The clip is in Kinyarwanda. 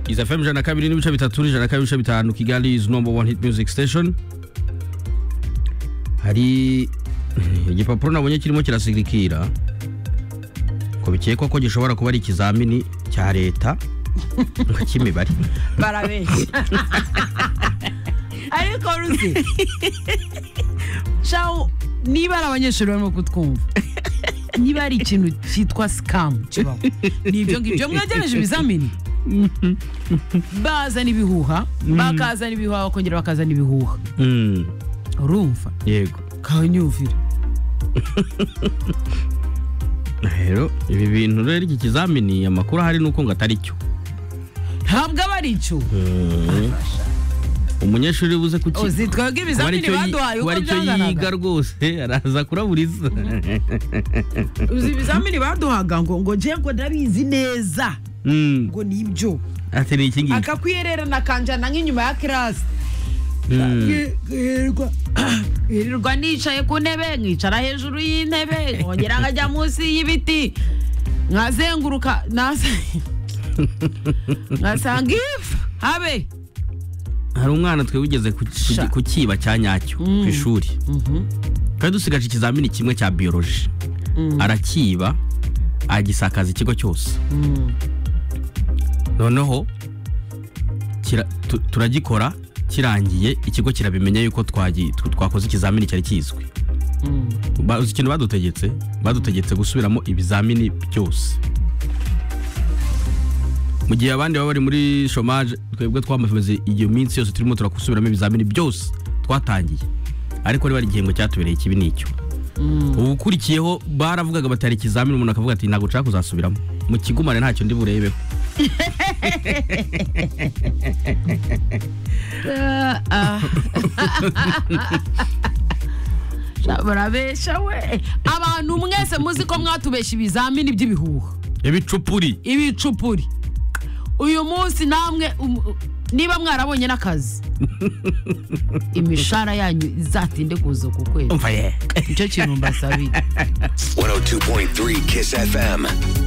iza fm ijana na kabiri n'ibice bitatu n'ijana na kabiri n'ibice bitanu kigali is number one hit music station hari igipapuro nabonye kirimo kirasirikira ko bikekwa ko gishobora kuba ari ikizamini cya leta nka cy'imibare barabeshya ariko ruzi shawu niba ari abanyeshuri barimo kutwumva niba ari ikintu cyitwa sikamu kibaho ni ibyo ngibyo mwegereje ibizamini baza n'ibihuha bakaza n'ibihuha bakongera bakaza n'ibihuha Mm, urumva yego kanyumvira rero ibi bintu rero iki kizamini amakuru ahari ni uko ngo atari cyo ntabwo aba ari icyo umunyeshuri ubuze kuki uzi twebwe kuba ari ibizamini cyo yi- baduhaye kuba uko ari cyo yiga byanganaga rwose araza kuraburiza uzi ibizamini baduhaga ngo ngo njye ngo ndabizi neza Mm, ngo ni ibyo ati ni iki ngiki akakwiyerera nakanjana nk'inyuma ya kirasi Mm. yirirwa yirirwa nicaye ku ntebe nkicara hejuru y'intebe nkongera nkajya munsi y'ibiti nkazenguruka nasa- nkasanga ifu habe hari umwana twe wigeze ku- Sha. ku kiba cya nyacyo ku ishuri twari dusigaje ikizamini kimwe cya biyoloji arakiba agisakaza ikigo cyose noneho kira- tu- turagikora kirangiye ikigo kirabimenya yuko twagi- tw- twakoze ikizamini cyari kizwi Ba- uzi ikintu badutegetse badutegetse gusubiramo ibizamini byose mu gihe abandi baba bari muri shomaje twebwe twamaze iyo minsi yose turimo turakusubiramo ibizamini byose twatangiye ariko niba ari igihembwe cyatubereye kibi ni icyo ubu ukurikiyeho baravugaga batari ikizamini umuntu akavuga ati ntabwo nshaka kuzasubiramo mu kigumane ntacyo ndi burebeho barabesha we abantu mwese muzi ko mwatubesha ibizamini by'ibihuha ibicupuri ibicupuri uyu munsi namwe um- niba mwarabonye n'akazi imishahara yanyu izatinde kuza ku kwezi umva ye nicyo kintu mbasabiye 102.3 Kiss FM.